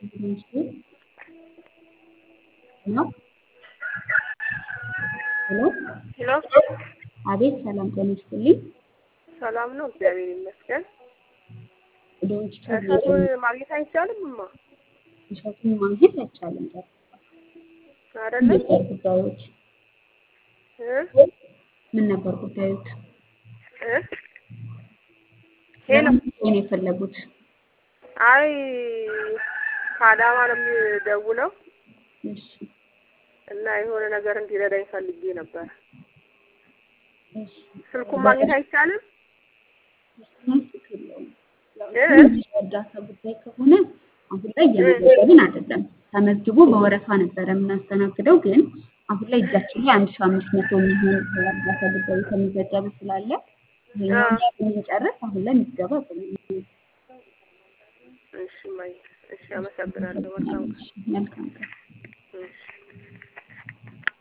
ሄሎ ሄሎ ሄሎ አቤት ሰላም ጤና ይስጥልኝ። ሰላም ነው፣ እግዚአብሔር ይመስገን። ዶንት እሸቱን ማግኘት አይቻልም እማ እሸቱን ማግኘት አይቻልም። አይደለም ነበር ጉዳዮች እ ምን ነበር ጉዳዮች? እ ሄሎ ነው የፈለጉት? አይ ከአዳማ ነው የሚደውለው እሺ እና የሆነ ነገር እንዲረዳኝ ፈልጌ ነበር። እሺ ስልኩን ማግኘት አይቻልም? ስልክ የለውም። እ እርዳታ ጉዳይ ከሆነ አሁን ላይ እየመዘገብን አይደለም። ተመዝግቦ በወረፋ ነበረ የምናስተናግደው፣ ግን አሁን ላይ እጃችን ላይ አንድ ሺህ አምስት መቶ የሚሆን እርዳታ ጉዳይ የተመዘገበ ስላለ ይሄኛውን ስንጨርስ አሁን ላይ ምዝገባ አቁመናል። እሺ ማይ እሺ፣ አመሰግናለሁ። መልካም መልካም ቀን